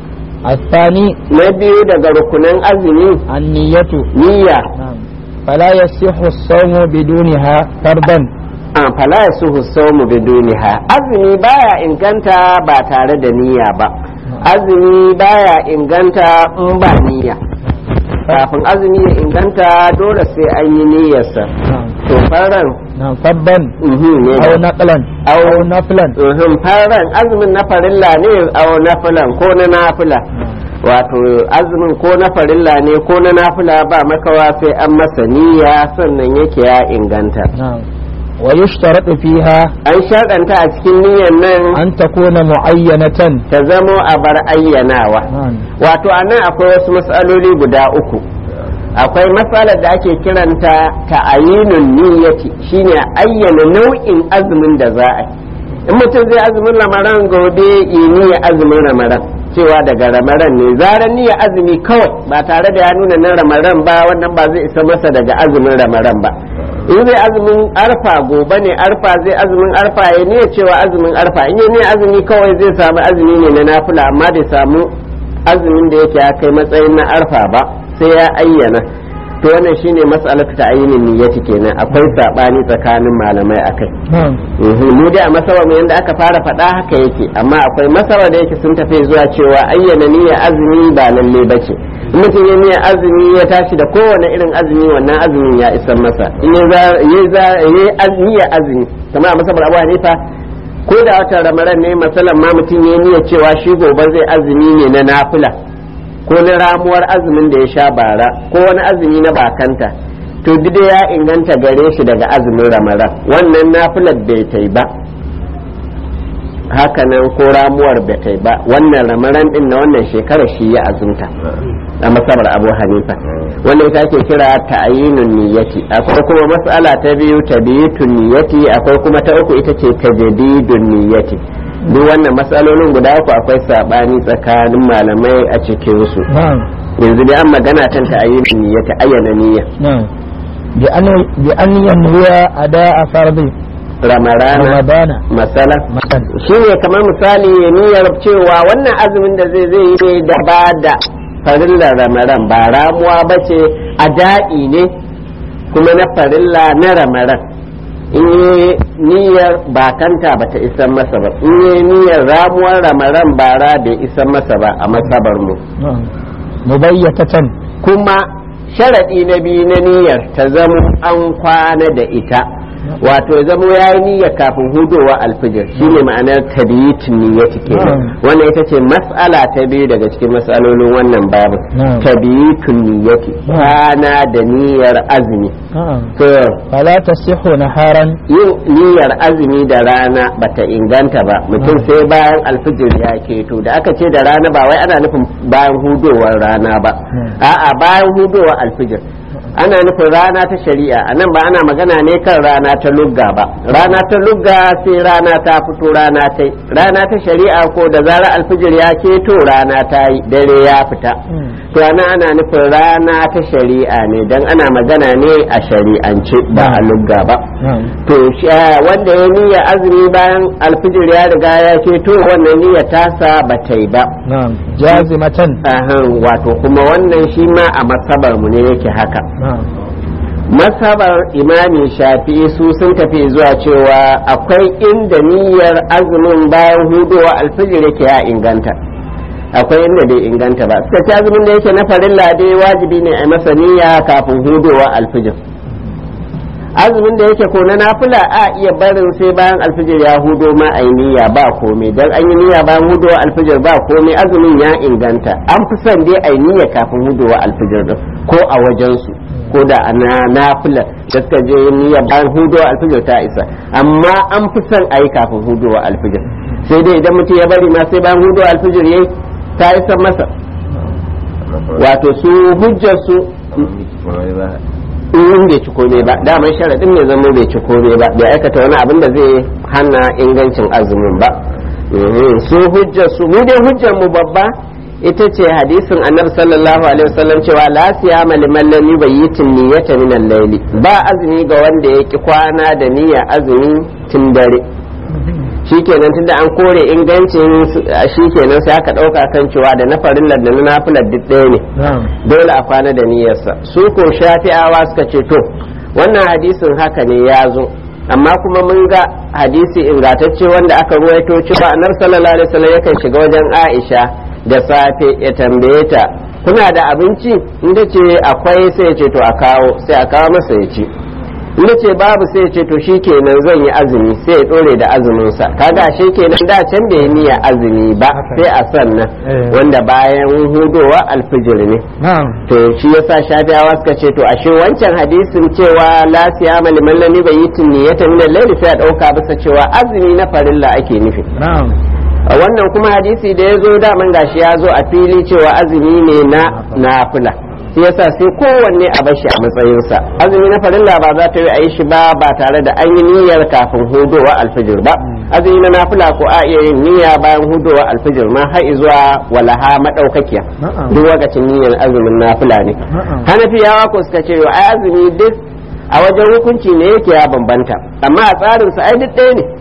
الثاني na biyu daga rukunan azumi النية niyya نعم فلا يصح الصوم بدونها فرضا an fala ya suhu saumu biduniha azumi baya inganta ba tare da niyya ba azumi baya inganta in ba niyya kafin azumi ya inganta dole sai an yi niyyarsa نعم to faran نعم فرضا mhm ne أو نقلا أو أو نفلا mhm faran azumin na farilla ne au nafilan ko na nafila wato azumin ko na farilla ne ko na nafila ba makawa sai an masa niyya sannan yake ya inganta نعم ويشترط فيها an shaɗanta a cikin niyyar nan أن تكون معينة ta zamo a bar ayyanawa نعم wato a nan akwai wasu matsaloli guda uku akwai matsalar da ake kiranta ta'ayinun niyyati shine ayyana nau'in azumin da za a yi in mutum zai azumin ramaran gobe yi niyya azumin ramaran cewa daga ramaran ne zaran niyya azumi kawai ba tare da ya nuna na ramaran ba wannan ba zai isa masa daga azumin ramaran ba in zai azumin arfa gobe ne arfa zai azumin arfa ya niyya cewa azumin arfa in ya niyya azumi kawai zai samu azumi ne na nafila amma bai samu azumin da yake ya kai matsayin na arfa ba sai ya ayyana to wannan shine mas'alatu ta ayyinin niyyati kenan akwai sabani tsakanin malamai akai نعم Mhm, mu dai a masabar mu yanda aka fara faɗa haka yake amma akwai masabar da yake sun tafi zuwa cewa ayyana niyyar azumi ba lalle bace in mutum ya niyyar azumi ya tashi da kowane irin azumi wannan azumin ya isar masa in ya za- ya za- ya yi az- niyyar azumi kamar a masabar abu hanifa ko da watan ramadan ne masalan ma mutum ya niyyar cewa shi gobe zai azumi ne na nafila ko na ramuwar azumin da ya sha bara ko wani azumi na bakanta to duk ya inganta gare shi daga azumin ramadan wannan nafilar bai tai ba hakanan ko ramuwar da ta ba wannan ramaran din na wannan shekarar shi ya azumta a masabar abu hanifa wanda ita ake kira ta'ayinun niyyati akwai kuma mas'ala ta biyu tabiyitun niyyati akwai kuma ta uku ita ce tajdidun niyyati duk wannan matsalolin guda uku akwai sabani tsakanin malamai a cikin su نعم yanzu dai an magana kan ta'ayinun niyyati ayyana niyya نعم بأن بأن ينوي أداء فرض ramarana رمضان masala مثلا shi ne kamar misali ya niyyar cewa wannan azumin da zai zai yi ne da ba da farilla ramaran ba ramuwa ba ce a daɗi ne kuma na farilla na ramaran in yi niyyar bakanta ba ta isan masa ba in yi niyyar ramuwar ramaran bara bai isan masa ba a masabar mu نعم مبيتة kuma sharaɗi na biyu na niyyar ta zama an kwana da ita wato ya zama ya yi niyyar kafin hudowa alfijir shine ma'anar tabiyitin niyyati kenan Mm. wannan ita ce mas'ala ta biyu daga cikin mas'alolin wannan babu Mm. tabiyitin niyyati Mm. kwana da niyyar azumi نعم to فلا تصح نهارا yin niyyar azumi da rana bata inganta ba mutum Mm. sai bayan alfijir ya keto da aka ce da rana ba wai ana nufin bayan hudowar rana ba Mm. a'a bayan hudowar alfijir ana nufin rana ta shari'a a nan ba ana magana ne kan rana ta lugga ba rana ta lugga sai rana ta fito rana ta rana ta shari'a ko da zarar alfijir ya keto rana ta yi dare ya fita to ana ana nufin rana ta shari'a ne dan ana magana ne a shari'ance ba a lugga ba نعم to shi- ah, wanda ya niyya azumi bayan alfijir ya riga ya keto wannan niyya tasa ba ta yi ba نعم جازمة Ahan, wato kuma wannan shi ma a masabar mu ne yake haka نعم masabar imami shafi su sun tafi zuwa cewa akwai inda niyyar azumin bayan hudowa alfijir yake ya inganta akwai inda bai inganta ba suka ci azumin da yake na farilla dai wajibi ne a masa niyya kafin hudowa alfijir azumin da yake ko na nafila a iya barin sai bayan alfijir ya hudo ma a niyya ba komai dan an yi niyya bayan hudowa alfijir ba komai azumin ya inganta an fi son dai a niyya kafin hudowa alfijir din ko a wajen su ko da ana nafila da suka je niyya bayan hudowa alfijir ta isa amma an fi son a yi kafin hudowa alfijir sai dai idan mutum ya bari ma sai bayan hudowa alfijir yayi ta isa masa wato su hujjar su in bai ci kome ba daman sharaɗin mai zama bai ci kome ba bai aikata wani abin da zai hana ingancin azumin ba Mhm. su hujjar su mu dai hujjar mu babba ita ce hadisin annabi sallallahu alaihi wasallam cewa la siyama liman lam yubayyitin niyyata min al-layli ba azumi ga wanda ya ki kwana da niyya azumi tun dare shikenan tunda an kore ingancin su- shikenan sai aka dauka kan cewa da na farillar da na nafilar duk ɗaya ne نعم dole a kwana da niyyarsa su ko shafi'awa suka ce to wannan hadisin haka ne ya zo amma kuma mun ga hadisi ingantacce wanda aka ruwaito cewa annabi sallallahu alaihi wasallam yakan shiga wajen Aisha da safe ya tambaye ta kuna da abinci inda ce akwai sai ya ce to a kawo sai a kawo masa ya ci inda ce babu sai ya ce to shikenan zan yi azumi sai ya dore da azumin sa kaga shi kenan da can bai niyya azumi ba Haka. sai a sannan Eh. wanda bayan hudowa alfijir ne نعم to shi yasa shafiyawa suka ce to ashe wancan hadisin cewa la siyama liman lam yubayyitin niyyatan min al-layl sai a dauka bisa cewa azumi na farilla ake nufi نعم a wannan kuma hadisi da ya zo daman gashi ya zo a fili cewa azumi ne na nafila shi yasa sai kowanne a bashi a matsayinsa azumi na farilla ba za ta yi a yi shi ba ba tare da an yi niyyar kafin hudowa alfijir ba azumi na nafila ko a iya yin niyya bayan hudowa alfijir ma har zuwa walaha madaukakiya نعم duk lokacin niyyar azumin nafila ne نعم hanafiyawa ko suka ce ai azumi duk a wajen hukunci ne yake ya bambanta amma a tsarinsa ai duk ɗaya ne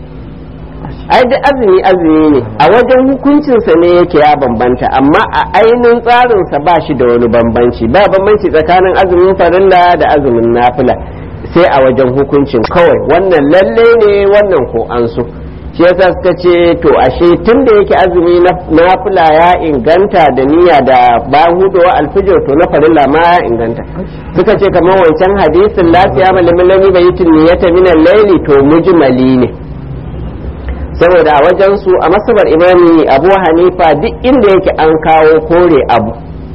ai duk azumi azumi ne a wajen hukuncinsa ne yake ya bambanta amma a ainihin tsarinsa ba shi da wani bambanci ba bambanci tsakanin azumin farilla da azumin nafila sai a wajen hukuncin kawai wannan lalle ne wannan ko an so shi yasa suka ce to ashe tun da yake azumi na nafila ya inganta da niyya da bayan hudowa alfijir to na farilla ma ya inganta suka ce kamar wancan hadisin lafiya malamin lami bai yi niyyata minan laili to mujmali ne saboda a wajen su a masabar imami abu hanifa duk inda yake an kawo kore abu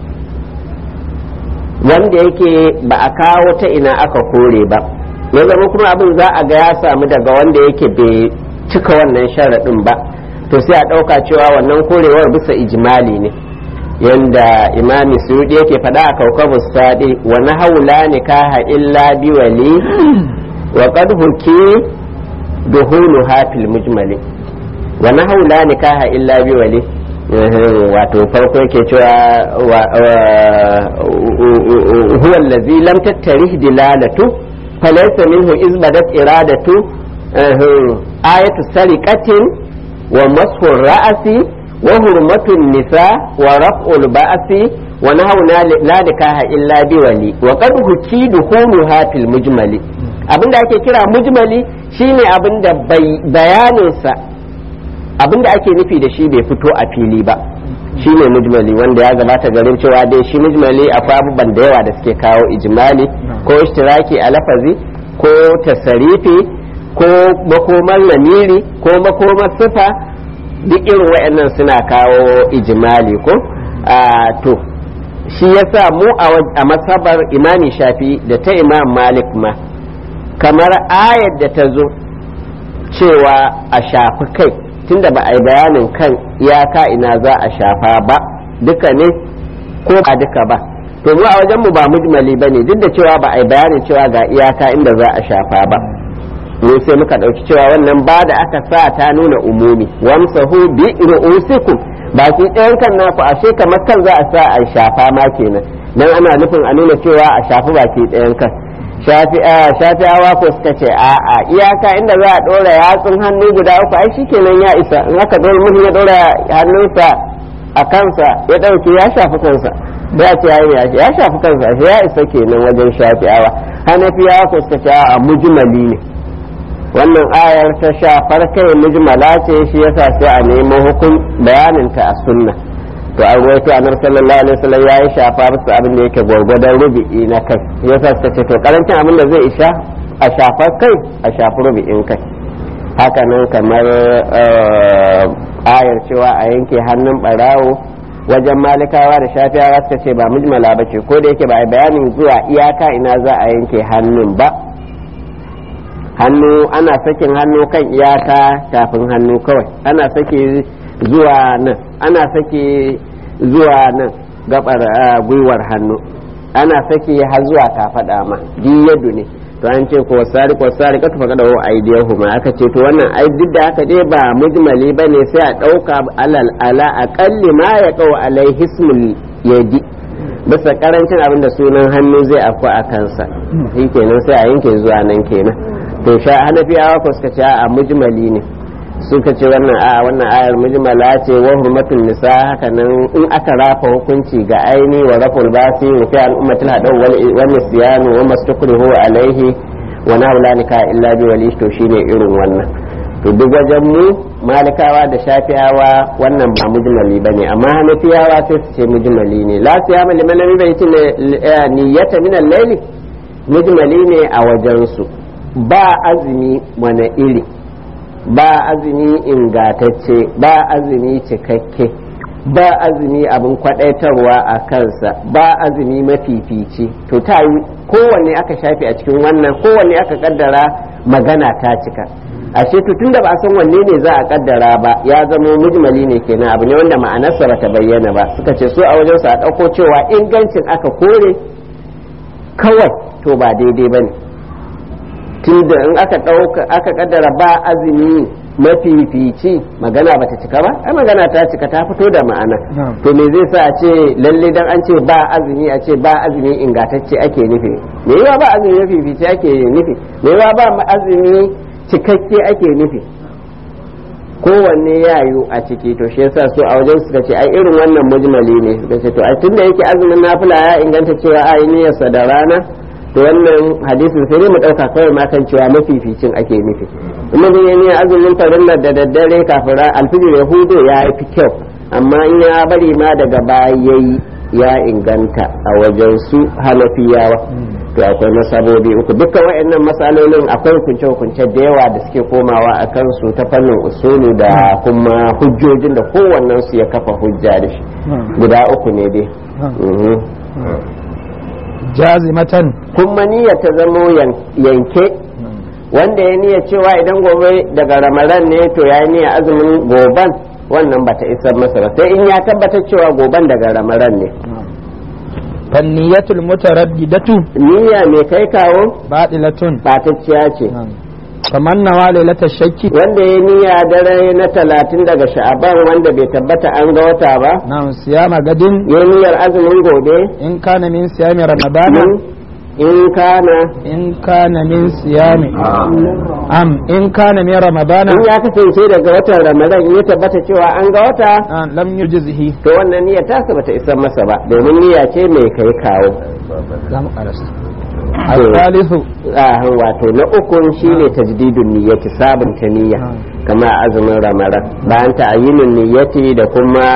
wanda yake ba a kawo ta ina aka kore ba ya zama kuma abin za a ga ya samu daga wanda yake bai cika wannan sharaɗin ba to sai a ɗauka cewa wannan korewar bisa ijimali ne yanda imami suyudi yake faɗa a kaukabus saɗi wa na haula nikaha illa bi wali wa qad huki duhulu hafil mujmali wa na haula nikaha illa bi wali wato farko yake cewa huwa allazi lam tattarih dilalatu falaysa minhu izbadat iradatu ayatu sariqatin wa mashu ra'asi wa hurmatun nisa wa raf'ul ba'si wa nahawna la nikaha illa bi wali wa qad huki duhuluha fil mujmali abinda ake kira mujmali shine abinda bayaninsa abinda ake nufi da shi bai fito a fili ba shi ne mujmali wanda ya gabata garin cewa dai shi mujmali akwai abubuwan da yawa da suke kawo ijmali ko ishtiraki a lafazi ko tasarifi ko makomar lamiri ko makomar sifa duk irin waɗannan suna kawo ijmali ko to shi yasa mu a masabar imami shafi da ta imam malik ma kamar ayar da ta zo cewa a shafi kai tunda ba a yi bayanin kan iyaka ina za a shafa ba duka ne ko ba duka ba to mu a wajen mu ba mujmali ba ne duk da cewa ba a yi bayanin cewa ga iyaka inda za a shafa ba mu sai muka ɗauki cewa wannan ba da aka sa ta nuna umumi wamsahu bi ru'usikum baki ɗayan kan naku ashe kamar kan za a sa a shafa ma kenan dan ana nufin a nuna cewa a shafi baki ɗayan kan shafi'awa ko suka ce a'a iyaka inda za a ɗora yatsun hannu guda uku ai shikenan ya isa in aka ɗora mutum ya ɗora hannunsa a kansa ya ɗauke ya shafi kansa ya ce yayi ya shafi kansa ya isa kenan wajen shafi'awa hanafiyawa ko suka ce a'a mujmali ne wannan ayar ta shafar kai mujmala ce shi yasa sai a nemo hukun bayaninta a sunna to an ruwaito annabi sallallahu alaihi wasallam yayi shafa bisa abin da yake gwargwadon rubi'i na kai yasa suka ce to karancin abin da zai isha a shafar kai a shafi rubi'in kai haka nan kamar ayar cewa a yanke hannun barawo wajen malikawa da shafiyawa suka ce ba mujmala ba ce ko da yake ba a bayanin zuwa iyaka ina za a yanke hannun ba hannu ana sakin hannu kan iyaka tafin hannu kawai ana sake zuwa nan ana sake zuwa nan gabar gwiwar hannu ana sake har zuwa kafada ma yadu ne to an ce ko sari ko sari ka tufa kada wa aidiyahu ma aka ce to wannan ai duk da haka dai ba mujmali bane sai a dauka alal ala aqalli ma ya qaw alai hismul yadi bisa karancin abin da sunan hannu zai afku a kansa shi kenan sai a yanke zuwa nan kenan to sha hanafiyawa ko suka ce a mujmali ne suka ce wannan a wannan ayar mujmala ce wa hurmatul nisa haka nan in aka rafa hukunci ga aini wa raful basi wa fi al ummatil hadaw wal nisyan wa mastakrihu alaihi wa naulanika illa bi wali to shine irin wannan to duk wajen mu malikawa da shafi'awa wannan ba mujmali bane amma hanafiyawa sai su ce mujmali ne la siyama liman lam yubayti niyyata min al-layli mujmali ne a wajen su ba azumi wani iri ba azumi ingatacce ba azumi cikakke ba azumi abin kwadaitarwa a kansa ba azumi mafifici to ta yi kowanne aka shafi a cikin wannan kowanne aka kaddara magana ta cika ashe to tunda ba a san wanne ne za a kaddara ba ya zama mujmali ne kenan abu ne wanda ma'anarsa ba ta bayyana ba suka ce so a wajen su a ɗauko cewa ingancin aka kore kawai to ba daidai ba ne tunda in aka ɗauka aka kaddara ba azumi mafifici magana bata cika ba ai magana ta cika ta fito da ma'ana to me zai sa a ce lalle dan an ce ba azumi a ce ba azumi ingantacce ake nufi me yawa ba azumi mafifici ake nufi me yawa ba azumi cikakke ake nufi kowanne ya yiwu a ciki to shi yasa su a wajen suka ce ai irin wannan mujmali ne suka ce to a tunda yake azumin nafila ya inganta cewa ai niyyarsa da rana to wannan hadisin sai dai mu dauka kawai ma kan cewa mafificin ake nufi in mutum ya niyyar azumin farillar da daddare kafin alfijir ya hudu ya fi kyau amma in ya bari ma daga baya yayi ya inganta a wajen su hanafiyawa to akwai masabobi uku dukkan wayannan masalolin akwai hukunce-hukunce da yawa da suke komawa a kansu ta fannin usulu da kuma hujjojin da kowannen su ya kafa hujja da shi guda uku ne dai jazimatan kuma niyya ta zamo yanke wanda ya niyya cewa idan gobe daga ramadan ne to ya niyya azumin goban wannan bata isar masa ba sai in ya tabbatar cewa goban daga ramadan ne fanniyatul mutaraddidatu niyya mai kai kawo batilatun batacciya ce kaman nawa lailatul shakki wanda ya niyya dare na talatin daga sha'aban wanda bai tabbata an ga wata ba na'am siyama gadin ya niyyar azumin gobe in kana min siyami ramadana in kana in kana min siyami am in kana min ramadana in ya kasance daga watan ramadan ya tabbata cewa an ga wata ah, lam yujzihi to wannan niyyar tasa bata isar masa ba domin niyya ce mai kai kawo za mu karasa al-thalithu ah, wato na ukun shine tajdidun niyyati sabunta niyya kama azumin ramadan bayan ta'ayyinin niyyati da kuma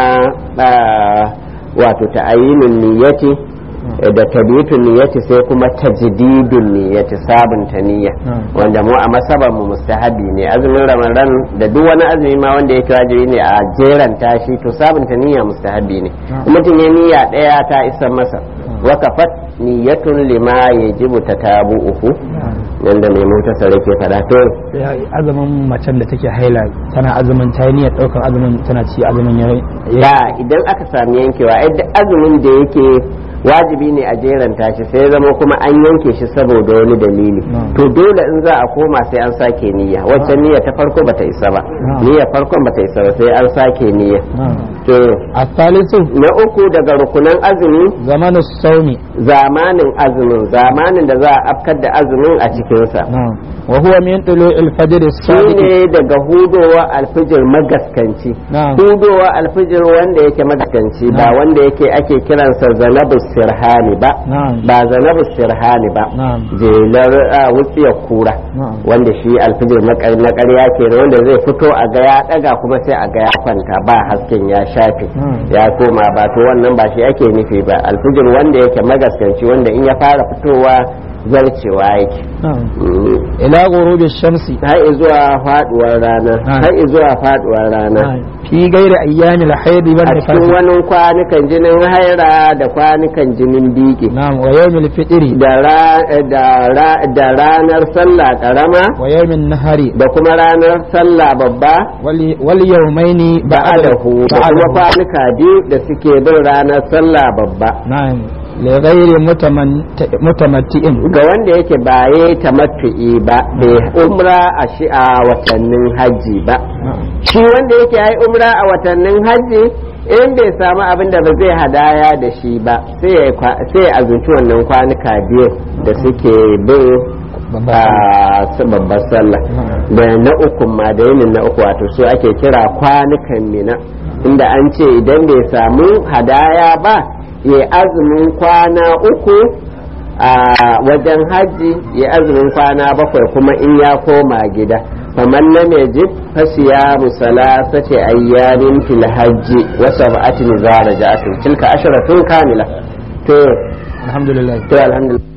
ah, wato ta'ayyinin niyyati da tabitun niyyati sai kuma tajdidun niyyati sabunta niyya wanda mu a masaban mu mustahabi ne azumin ramadan da duk wani azumi ma wanda yake wajibi ne a jeran tashi to sabunta niyya mustahabi ne mutum ya niyya daya ta isa masa wakafat niyyatun lima yajibu tatabu'uhu yanda mai mutasar ke fada to sai azumin macen da take haila tana azumin ta yi niyyar daukar azumin tana ci azumin ya ya idan aka sami yankewa ai duk azumin da yake wajibi ne a jeranta shi sai zama kuma an yanke shi saboda wani dalili Na'am. to dole in za a koma sai an sake niyya wacce niyya ta farko bata isa ba Na'am. niyya farkon bata isa ba sai an sake niyya to الثالث na uku daga rukunan azumi زمن الصوم zamanin azumin zamanin da za a afkar da azumin a cikinsa نعم وهو من طلوع الفجر shi الصادق ne daga hudowa alfijir magaskanci نعم hudowa alfijir wanda yake magaskanci ba Na'am. wanda yake ake kiransa zanabu sirhani ba نعم ba zanabu sirhani ba نعم jelar a wutsiyar kura نعم wanda shi alfijir na ƙar- na ƙarya ke wanda zai fito a ga ya ɗaga kuma sai a ga ya kwanta ba hasken ya shafe نعم ya koma ba to wannan ba shi ake nufi ba alfijir wanda yake magaskanci wanda in ya fara fitowa zarcewa yake نعم Mm. إلى غروب الشمس har zuwa faduwar rana Na'am. har zuwa faduwar rana نعم في غير أيام الحيض a cikin والنفاس wani kwanukan jinin haira da kwanukan jinin biki نعم ويوم الفطر da ra- da ra- da ranar sallah karama ويوم النهر da kuma ranar sallah babba والي- واليومين ba'adahu da kuma بعده kwanuka biyu da suke bin ranar sallah babba نعم لغير متمن- متمتع ga wanda yake baye tamattu'i ba bai umra a shi a watannin hajji ba نعم shi wanda yake yi umra a watannin hajji in bai samu abin da ba zai hadaya da shi ba sai ya kwa- sai ya azunci wannan kwanuka biyu da suke bin babbar a su babbar sallah da na uku ma da yinin na uku wato su ake kira kwanukan mina inda an ce idan bai samu hadaya ba ya azumin kwana uku a wajen hajji ya azumin kwana bakwai kuma in ya koma gida faman lam yajid fasiyamu salasati ayyamin fil hajji wa sab'atin idza raja'tum tilka asharatun kamila to الحمد لله to alhamdulillah